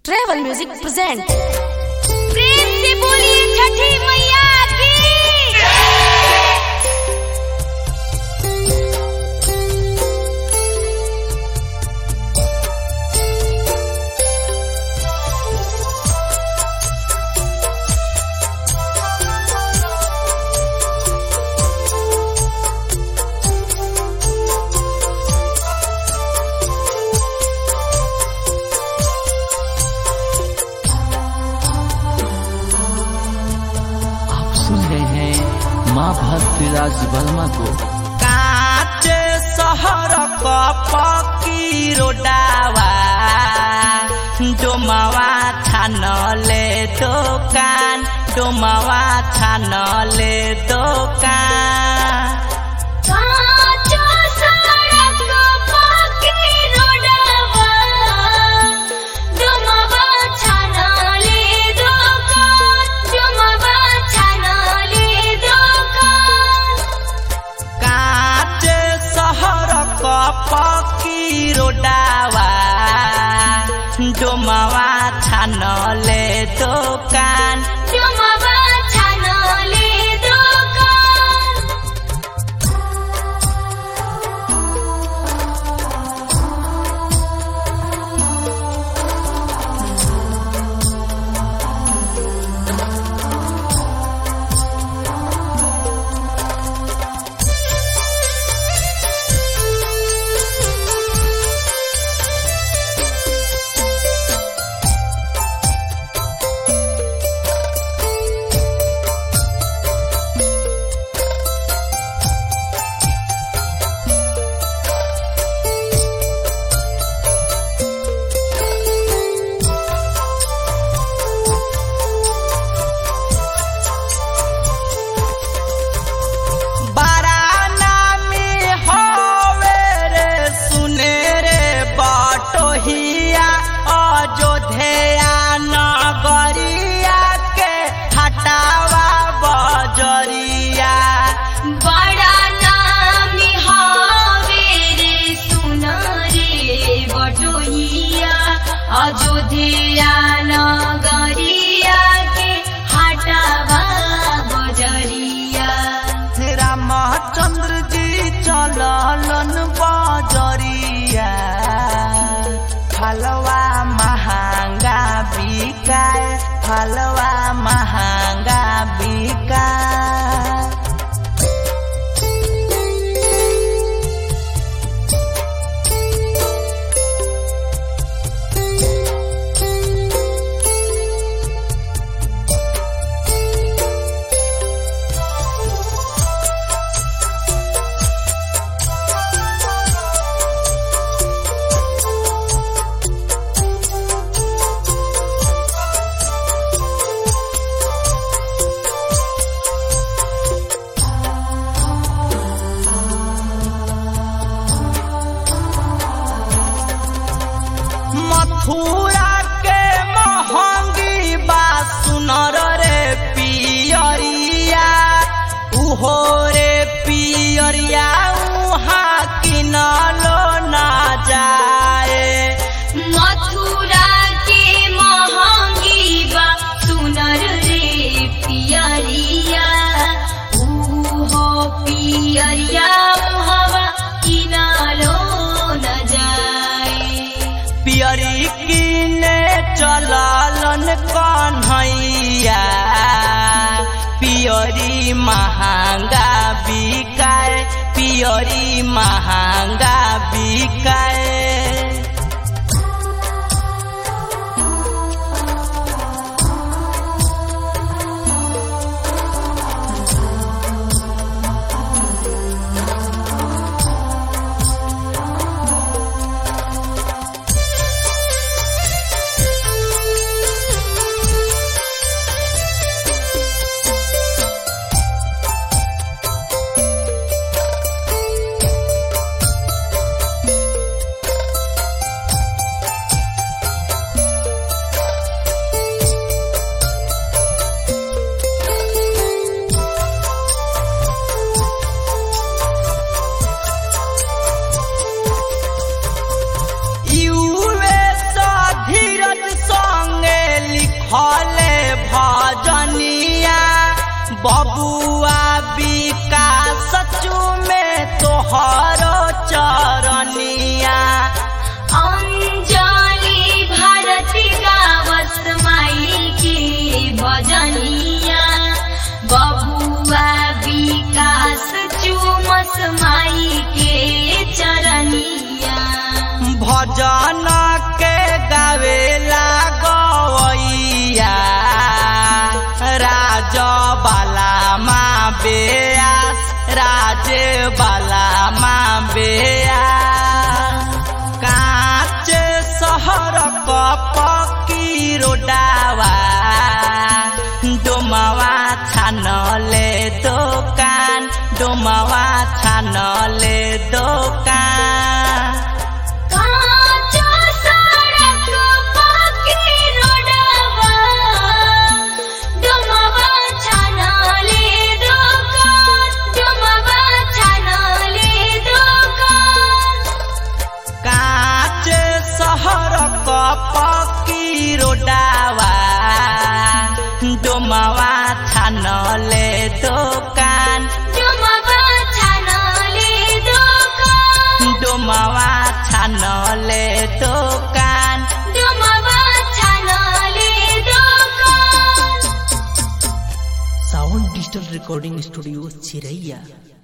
Travel music present प्रेम से बोलिए छठी मैया की आप सुन रहे हैं माँ भक्ति राज वर्मा को काचे शहर क पकी रोडावा डोमावा छानले दोकान डोमावा छानले दोकान काचो सड़क पक्की रोडवा डुमवा छानले दोकान डुमवा छानले दोकान काचे शहर क पकी रोडावा डोमावा छानले दोकान डुमवा छानले दोकान बारानामी होवे रे सुने रे बटोहिया अयोध्या नगरिया के हटावा बजरिया बड़ा नामी हावे रे सुना रे बटोहिया अयोध्या नगरिया के हटावा बजरिया रामचंद्र जी चललन बजरिया फलवा महंगा बिकाए फलवा महंगा बिकाए मथुरा के महंगी बा सुनर रे पियरिया उहो रे पियरिया उहाँ किनलो ना जाए मथुरा के महंगी बा सुनर रे पियरिया ऊहो पियरिया हवा किनालो न जाए पियरी किने चललन कन्हैया पियरी महंगा बिकाए पियरी महंगा बिकाए बबुआ विकास चूमे तोहरो चरनिया अंजलि भारती गावस माई की भजनिया बबुआ विकास चुमस माई के चरनिया भजन के गावेला गवैया राज बाला माँ बेयास राजे बाला माँ बेयास काँच सहर पकी रोडावा डोमावा छानले दोकान डोमावा छानले दोकान काँचो सडक पक्की रोडवा, डोमवा छानले दोकान, डोमवा छानले दोकान। काँच सहर पकी रोडावा डोमावा छानले दोकान डोमवा छानले दोकान, डोमावा छानले दोकान डोमवा छानले दोकान। साउंड डिजिटल रिकॉर्डिंग स्टूडियो चिरैया